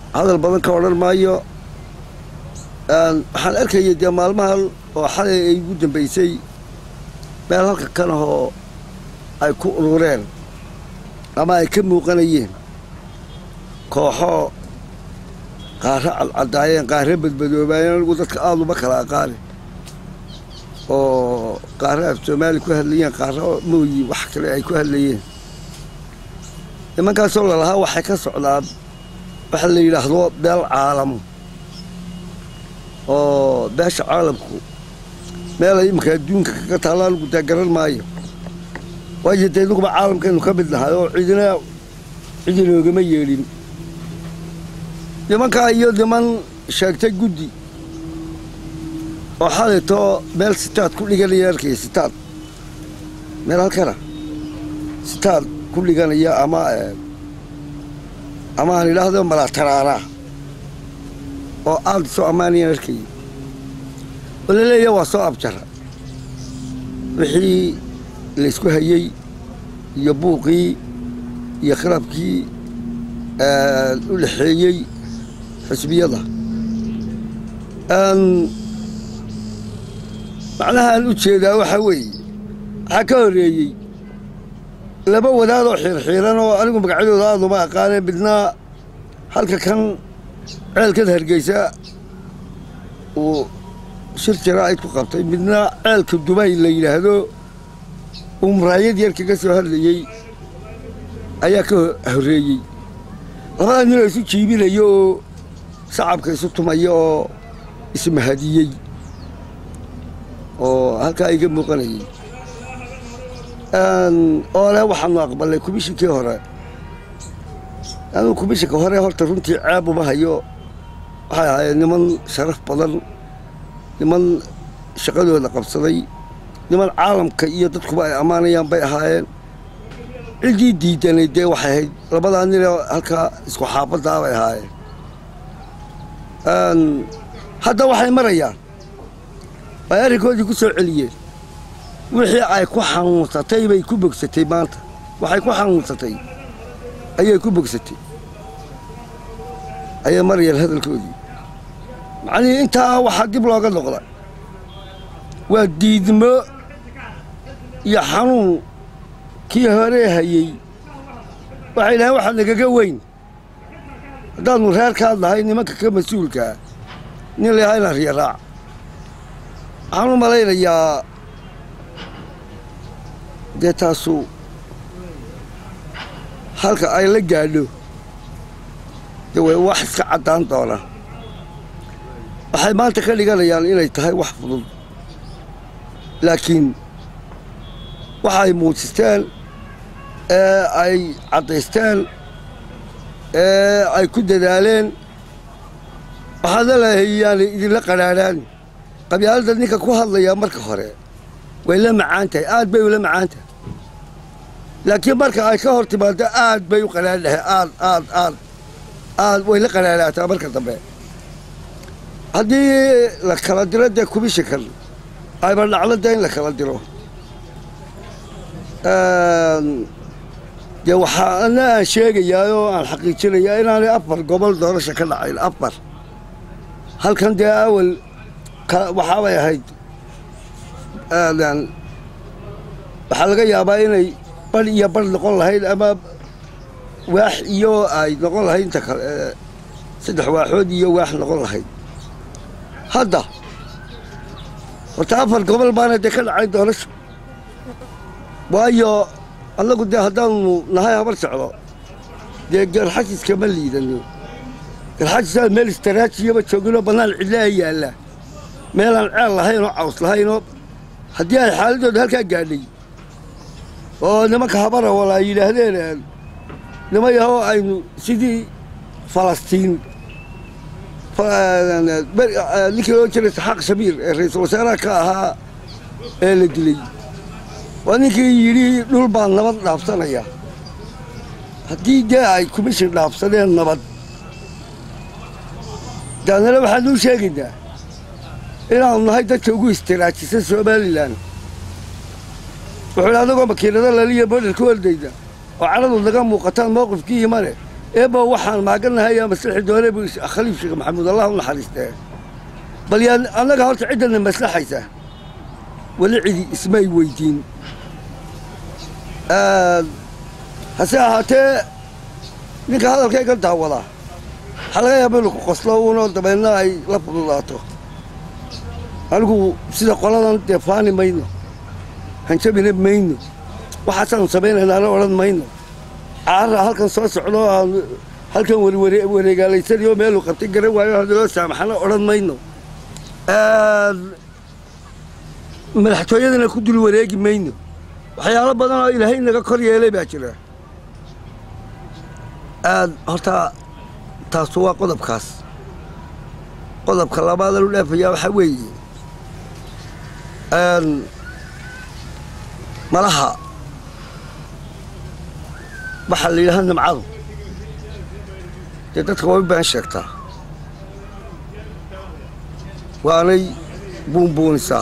hadal badan ka odhan maayo waxaan arkayay dee maalmahan oo xalay ay ugu dambaysay meel halka kan ahoo ay ku urureen ama ay ka muuqanayeen kooxo qaaro cadcadaayeen qaaro badbadoobaayeen anigu dadka aada uma kala aqaani oo qaaro af soomaali ku hadlayeen qaaro mooyi wax kale ay ku hadlayeen nimankaasoo lalahaa waxay ka socdaan waxa la yidhaahdo beel caalam oo beesha caalamku meel ay iminka adduunka kaga taalla anigu daa garan maayo waayo dee inuguba caalamkaynu ka mid nahay oo cidina cidinoogama yeedhin nimankaa iyo niman sheegtay guddi oo xalayto meel sitaad ku dhiganaya arkaya sitaad meel halkana sitaad ku dhiganaya ama ama aan idhaahdo malaataraanaa oo aada soo ammaanayaan arkaya oo laleeya waa soo abjara wixii laysku hayey iyo buuqii iyo khilabkii u dhexeeyey xisbiyada macnahaan u jeedaa waxaa weeye waxaa ka horreeyey laba wadaadoo xiirxiiran oo anigu magacyadooda aada uma aqaaneen midna halka kan ceelkan hargeysa uu shir jaraa'id ku qabtay midna ceelka dubay la yidhaahdo uu muraayad yar kaga soo hadlayey ayaa ka horreeyey labada ninoo isu jiibinaya oo sacabka isu tumaya oo ismahadiyey oo halkaa iga muuqanayay oo le waxaanu aqbalnay komishinkii hore anuu komishinka hore horta runtii ceeb uma hayo waxay ahaayeen niman sharaf badan niman shaqadooda qabsaday niman caalamka iyo dadkuba ay ammaanayaan bay ahaayeen ciddii diidanay dee waxay ahayd labadaa ninoo halkaa isku xaabaddaa bay ahaayeen hadda waxay marayaan ay arrinkoodii ku soo celiyeen wixii ay ku xanuunsatay bay ku bogsatay maanta waxay ku xanuunsatay ayay ku bogsatay ayay marayaan hadalkoodii macnihii intaa waxaa dib looga noqda waa diidmo iyo xanuun kii hore hayey waxay dhahaen waxaa nagaga weyn haddaannu reerkaad nahay nimanka ka mas-uulkaa nin la yahaa inaan riyaraac waxaan u malaynayaa dee taasu halka ay la gaadho dee way wax iska caddaan doonaan waxay maanta ka dhiganayaan inay tahay wax fudud laakiin waxa ay muujisteen ee ay caddaysteen ee ay ku dadaaleen waxaadna leeyahay yaanay idinla qadhaadhaan qabyaaladda ninka ku hadlayaa marka hore way la macaan tahay aad bay ula macaan tahay laakiin marka ay ka hor timaado aad bay u qadhaadhahay aad aad aad aad way la qadhaadhaataa marka dambe haddii la kala diro dee komishinkan ayba dhacdo dee in la kala diro dee waxaana aan sheegayaa oo aan xaqiijinayaa inaanay afar gobol doorasha ka dhacayn afar halkan dee awal waxaabay ahayd waxaa laga yaabaa inay bar iyo bar noqon lahayd ama waax iyo ay noqon lahayd inta kale saddex waaxood iyo waax noqon lahayd hadda horta afar gobol baana dee ka dhacay doorasho waayo annagu dee haddaanu nahay habar socdo dee garxajiska ma liidano garxajisaa meel istaraajiyaba jooginoo bannaan cidla ay yaallaa meelaan ceel lahayn oo caws lahaynoo haddii ay xaaladooda halkaa gaadhay oo nimanka habara wala ay yidhaahdeen nima yahoo aynu sidii falastiin ninkii loo jiray saxaaq shabiir ee ra-iisul wasaaraha ka ahaa ee la dilay waa ninkii yidhi dhul baan nabad dhaafsanaya haddii dee ay komishin dhaafsadeen nabad daanale waxaanuu sheegaynaa inaanu nahay dadka ugu istiraajisan somalilan wuxuu idhi adagoo makiinado laliya bodhar ka wardayda oo caradu naga muuqataan mowqifkii imane eeba waxaan maaganahay yaa maslaxi doone buu khaliif sheekh maxamuud allah u naxariistee bal yaa annaga horta ciddana maslaxaysa weli cidi ismay weydiin hase ahaatee ninka hadalkayga daawada waxaa laga yaaba inu ku qoslo uunoo dabeedna ay la fududaato anigu sida qoladan dee faani mayno hanjabina mayno waxaasaanu samaynaynaana odhan mayno caara halkan soo socdo aan halkan wareegaalaysanayo meeluu qabtay garan waayo hadaloo saamaxana odhan mayno madaxtooyadana ku dul wareegi mayno waxyaalo badan oo ilaahay naga kor yeelay baa jira horta taasu waa qodobkaas qodobka labaadan u dhaafayaa waxaa weeye malaha waxaa la yidhaha nimcadu dee dadka waa u baan sheegtaa waanay buunbuunisaa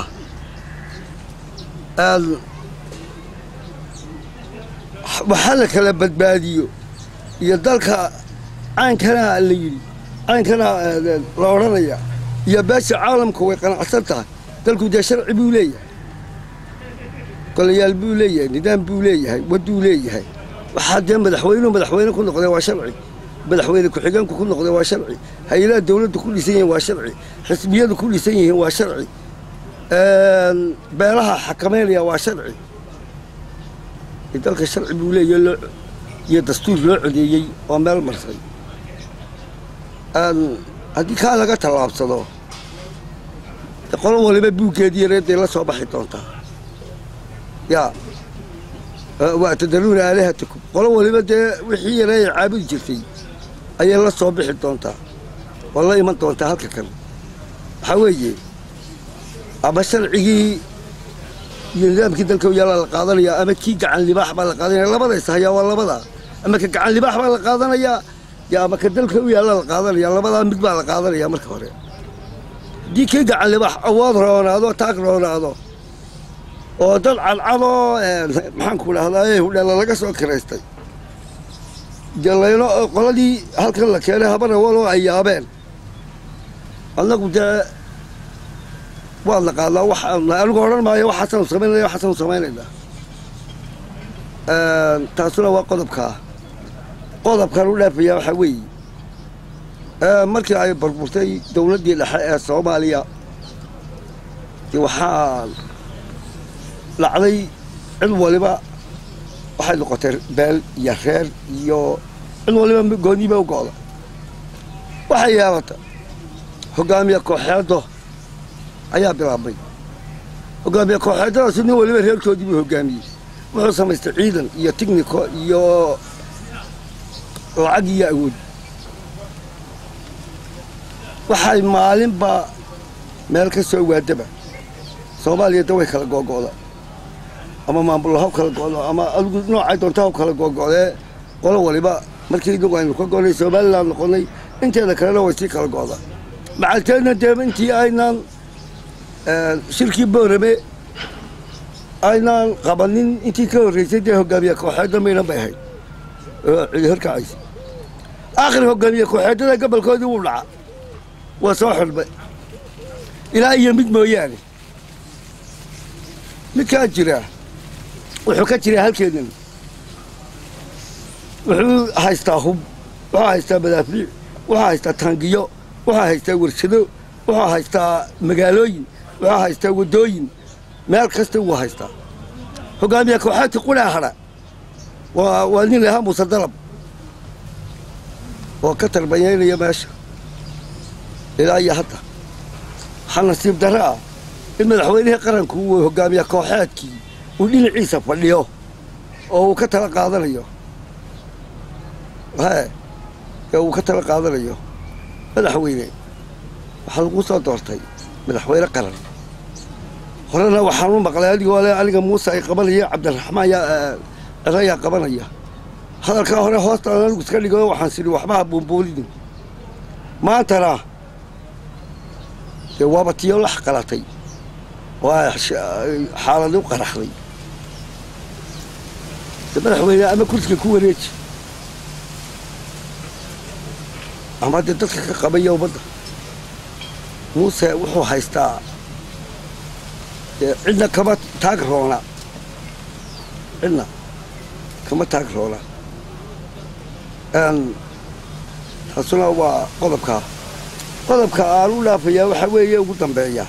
waxaa la kala badbaadiyo iyo dalka caynkanaa la yidhi caynkanaa la odhanaya iyo beesha caalamka way qanacsan tahay dalku dee sharci buu leeyahay golayaal buu leeyahay nidaam buu leeyahay wadduu leeyahay waxaa dee madaxweynuhu madaxweyne ku noqdee waa sharci madaxweyne ku-xigeenku ku noqdee waa sharci hay-adaha dawladdu ku dhisan yihiin waa sharci xisbiyadu ku dhisan yihiin waa sharci beelaha xakamaynaya waa sharci dalka sharci buu leeyahay loo iyo dastuur loo codeeyey oo meel marsay haddii kaa laga tallaabsado qolo waliba buuggeedii yareedday la soo baxi doontaa yaa waa tadaruuna aalihatakum qolo waliba dee wixii yareey caabudi jirtay ayay la soo bixi doontaa oo la iman doontaa halka kan waxaa weeye ama sharcigii iyo nidaamkii dalka yaala la qaadanaya ama kii gacan libaax baa la qaadanaya labadays hayaa waa labadaa ama ka gacan libaax baa la qaadanayaa yo ama ka dalka u yaalla la qaadanaya labadaa mid baa la qaadanaya marka hore haddii kii gacan libaax awood roonaado taag roonaado oo dad cadcadoo maxaanku dhahdaa hudheela laga soo kiraystay jalayno qoladii halkan la keenay habana waloo ay yaabeen annagu dee waad naqaanaa waxaan anigu odhan maayo waxaasaanu samaynaya waxaasaanu samaynaynaa taasuna waa qodobkaa qodobkan u dhaafaya waxaa weeye markii ay burburtay dawladdii dhexe ee soomaaliya dee waxaa dhacday cid waliba waxay noqotay beel iyo reer iyo cid waliba gooniiba u go'da waxay yeelata hoggaamiye kooxeedo ayaa bilaabmay hoggaamiye kooxeedadaasi nin waliba reerkoodii buu hoggaamiyey wuxuu samaystay ciidan iyo tigniko iyo lacag iyo awood waxay maalinba meel ka soo waadaba soomaaliya da way kala googo'da ama maamullo haw kala go'do ama adigu noocay doonta haw kala googo'dee qolo waliba markii inagu aynu ka go'nay somalilan noqonnay inteeda kalena way sii kala go'da macalteedna dee intii aynaan shirkii boorame aynaan qabanin intii ka horraysay dee hoggaamiye kooxeedda maynan bay ahayd oo cidi horkacaysa aakhir hoggaamiye kooxeeddada gobolkoodii wuu dhaca waa soo xidhmay ilaa iyo mid mooyaane midkaa jira wuxuu ka jiraa halkeennan wuxuu haystaa hub wuxuu haystaa madaafiic wuxuu haystaa taangiyo wuxuu haystaa warshado wuxuu haystaa magaalooyin wuxuu haystaa waddooyin meel kasta wuu haystaa hoggaamiye kooxaadka qudhaa hadha waa waa nin lahaa muuse dalab oo ka tarbanyaynaya meesha ilaa iyo hadda waxaa nasiib darro ah in madaxweynihii qaranku uu hoggaamiye kooxeedkii uu dhinaciisa fadhiyo oo uu ka tala qaadanayo he ee uu ka tala qaadanayo madaxweyne waxaa lagu soo doortay madaxweyne qaran horena waxaan u maqlay adigoo le aniga muuse ay qabanaya cabdiraxmaan yaa erayaa qabanaya hadalkaa hore hoostaan anigu iska dhigo waxaan sidhi waxbaha buunbuulini maantana dee waaba tiyo lax qalatay oo ay xaaladi u qaraxday de madaxweyne ama kursiga ku wareeji ama dee dadka ka qabaya ummadda muuse wuxuu haystaa dee cidna kama taag roona cidna kama taag roona taasuna waa qodobkaa qodobka aan u dhaafayaa waxaa weeye ugu dambeeya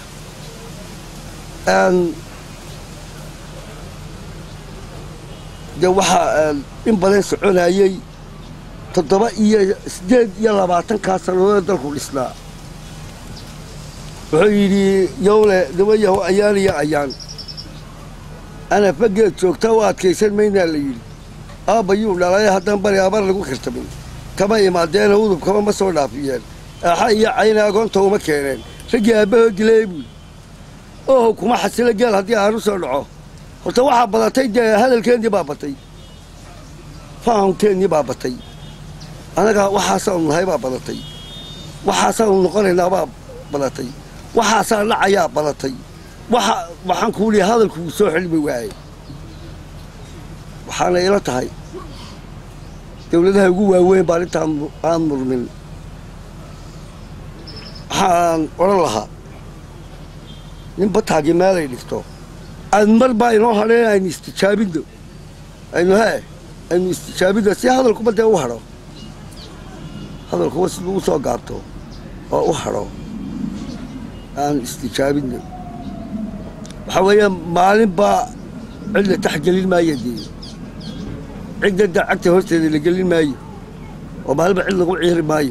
dee waxaa in badan soconayey toddoba iyo siddeed iyo labaatankaa sannadood dalku dhisnaa wuxuu yidhi yowle dawayaho ayaan iyo ayaan ana fageed joogta u adkaysan maynaa la yidhi aabbayuu dhalay haddaan bari abar lagu kirtamin kama imaadeena udubkama ma soo dhaafiyeen aaxa iyo cayna agoonta uma keeneen raggii aabbahoo dilay buuli oho kuma xasilo geel haddii aan u soo dhaco horta waxaa badatay dee hadalkeennii baa batay fahamkeennii baa batay annaga waxaasaanu nahay baa badatay waxaasaanu noqonaynaa baa badatay waxaasaa dhacayaa badatay waxa waxaan kuu lihi hadalku wuu soo xilmi waaye waxaana ila tahay dawladaha ugu waaweyn baan intaan aan murmin waxaan odhan lahaa nin bataagii meelay dhigto aan mar baa inoo hadheen aynu istijaabinno aynu hee aynu istijaabinno si hadalkuba dee u hadho hadalkuba siduu u soo gaabto oo u hadho aan istijaabinno waxaa weeye maalin baa cid la tax gelin maayo dee cidda dacagta horteeda la gelin maayo oo maalinba cid lagu ciiri maayo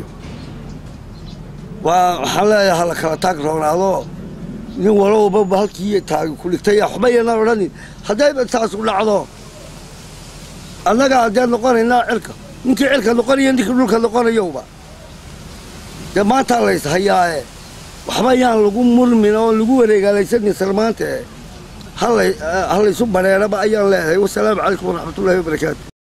waa waxaan leeyahay hala kala taag roonaado nin walowba halkii taagi ku dhigtay waxba yanaan odhanin haddayba taasu dhacdo annaga haddee noqonaynaa cirka ninkii cirka noqonaya ninkii dhulka noqonayowba dee maantaa lays hayaae waxba yaan lagu murmin oo lagu wareegaalaysanin salmaante ha laysu badheeraba ayaan leedahay wasalaamu calaykum waraxmatullahi wabarakaatu